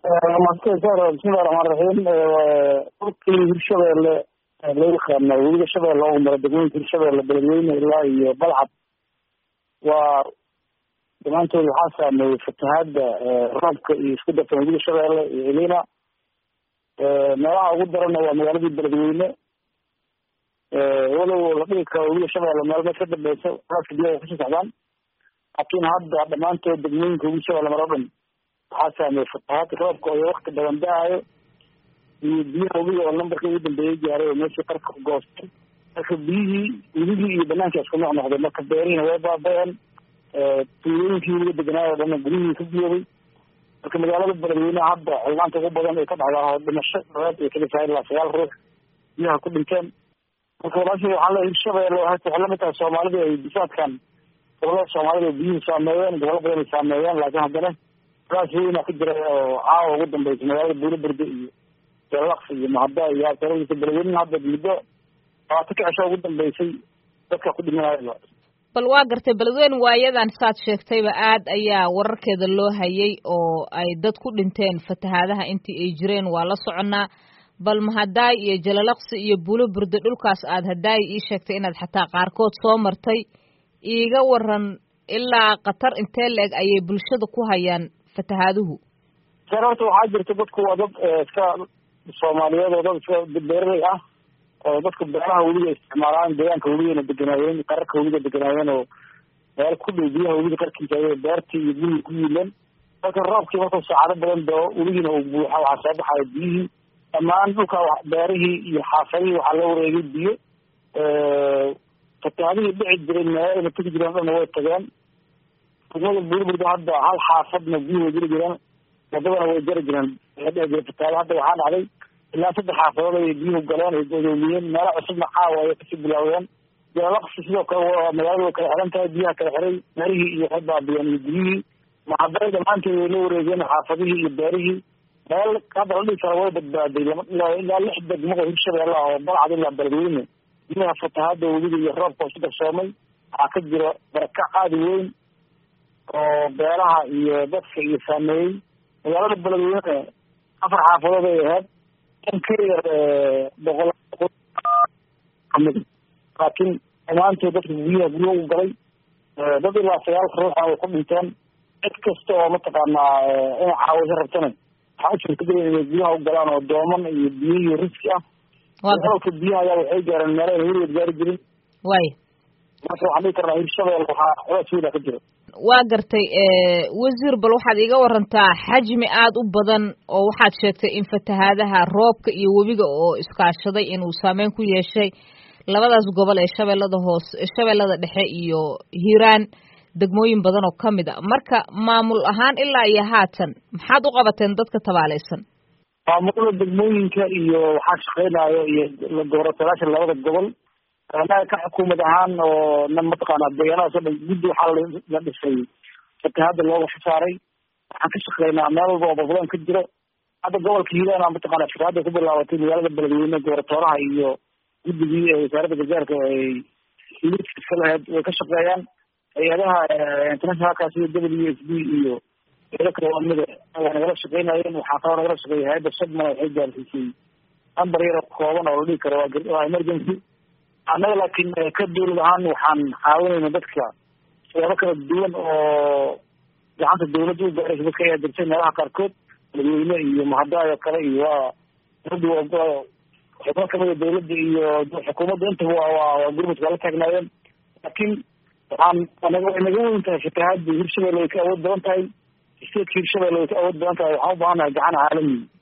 bismillahi raxmaan raxiim dhulkii hirshabeelle loo yaqaana weliga shabeelle oo mara degmooyinka hirshabeelle beledweyne ilaa iyo balcad waa dhammaantood waxaa saameeyey fatahaada roobka iyo isku dartan weliga shabeelle iyo elina meelaha ugu darana waa magaaladii beledweyne walow la dhigi karo weliga shabeelle meel meed ka dambeysa raaska biyaha kusii socdaan laakiin hadda dhammaantood degmooyinka weliga shabeelle maro dhan waxaa saameeyey fatahaad roobka oo wakti badan da-ayo iyo biyaha webiga oo lambarkii ugu dambeeyay gaaray oo meeshii qarka ku goostay marka biyihii weligii iyo banaanka isku nooc noqday marka beerihiina way baaba-een tuulooyinkii weliga deganaayo o dhanna guryihii ka biyoobay marka magaalada beledweyne hadda xildhaanta ugu badan ay ka dhacdaa oo dhimasho dhabeed ay kala tahay ilaa sagaal ruux biyaha ku dhinteen marka walaashii waxaa le hirshabeelle hata waxay lamid tahay soomaalida ay bisaadkan gobolada soomaalida biyuhu saameeyeen gobolo badan ay saameeyeen laakiin haddana raas weyna ka jira oo caawa ugu dambeysa magaalada buulo berde iyo jalaqsi iyo mahada iyo aaradiisa beledweyne hadda muddo labaatan ka cisho ugu dambeysay dadka ku dhimanaya bal waa gartay beledweyne waayadan saad sheegtayba aad ayaa wararkeeda loo hayay oo ay dad ku dhinteen fatahaadaha intii ay jireen waa la soconnaa bal mahadaay iyo jalalaqsi iyo buulo burde dhulkaas aad hadaay ii sheegtay inaad xataa qaarkood soo martay iiga waran ilaa khatar intee la-eg ayay bulshada ku hayaan fatahaaduhu sar horta waxaa jirta dadku waa dad iska soomaaliyeed oo dad iska beeraley ah oo dadka beeraha weliga isticmaalaan deegaanka weligana deganaayeen qararka weliga deganaayeen oo meel ku dhow biyaha weliga qarkiisa ay beertii iyo guriga ku yiileen marka roobkii markuu saacado badan doo weligina uu buuxa waxaa soo baxaya biyihii dhammaan dhulka beerihii iyo xaafadihii waxaa loo wareegay biyo fatahaadihii dhici jiray meelana tegi jireen o dhanna way tageen degmada buurburda hadda hal xaafadna biyuhu way jiri jireen wadadana way jari jireen waxay dhici jira fatahaada hadda waxaa dhacday ilaa saddex xaafadood ay biyuhu galeen ay godoomiyeen meelo cusubna caawa ay kasii bilaawdeen jalalaqsi sidoo kale magaalada way kala xiran tahay biyaha kala xiray meelihii iyo waxay baabiyeen iyo guryihii maxaday dhammaanteed way la wareegeen xaafadihii iyo beerihii meel hadda la dhigi kara way badbaaday ilaa lix degmo oo hirshabeelle ah oo balcad ilaa beledweyne biyaha fatahaada webiga iyo roobka oo isku darsoomay waxaa ka jira barakac aada weyn oo beeraha iyo dadka iyo saameeyey magaalada beledweyne afar xaafadood ay ahayd in ka yar boqol kamid laakiin dhammaantood dadka guryaha guryo u galay dad ilaa sagaal ruuxa way ku dhinteen cid kasta oo mataqaanaa inay caawiso rabtana waxaa u suurtagela inay guryaha u galaan oo dooman iyo biyo iyo riski ah gobolka biyaha ayaa waxay gaareen meelo ayna weligeed gaari jirin way marka waxaan dhigi karnaa hirshabelle waxaa culays weyna ka jira waa gartay wasiir bal waxaad iiga warantaa xajmi aada u badan oo waxaad sheegtay in fatahaadaha roobka iyo webiga oo iskaashaday inuu saameyn ku yeeshay labadaas gobol ee shabeellada hoose shabeellada dhexe iyo hiiraan degmooyin badan oo ka mid a marka maamul ahaan ilaa iyo haatan maxaad u qabateen dadka tabaaleysan maamulada degmooyinka iyo waxaa shaqeynayo iyo goboratalaasha labada gobol anaga ka xukuumad ahaan oo na mataqaanaa deegaanadaas o dhan guddi waxaa la dhisay fatahaada looga saaray waxaan ka shaqeynaa meel walba oo balbadan ka jiro hadda gobolka hiiraan mataqaana fatahaada ku bilaabatay magaalada beledweyne goboratooraha iyo guddigii ee wasaaradda gargaarka ay liiska lahayd way ka shaqeeyaan hay-adaha internationalka sida w s b iyo eelo kale lamida waa nagala shaqeynayeen waxaa kaloo nagala shaqeeya hay-adda shadmana waxay gaarsiisay number yar kooban oo la dhigi karo waa emergency annaga laakiin ka dawlad ahaan waxaan caawinayna dadka siyaabo kala duwan oo gacanta dawladda u gaaraysa dadka ayaa jirtay meelaha qaarkood beledweyne iyo mahadaay oo kale iyo waa dawladda xubno kamida dawladda iyo xukuumadda intaba waa gurmudka waa la taagnaayeen laakiin waxaan way naga weyn tahay fatahaada hirshabelle way ka awood badan tahay statka hirshabelle way ka awood badan tahay waxaan u baahannahay gacan caalami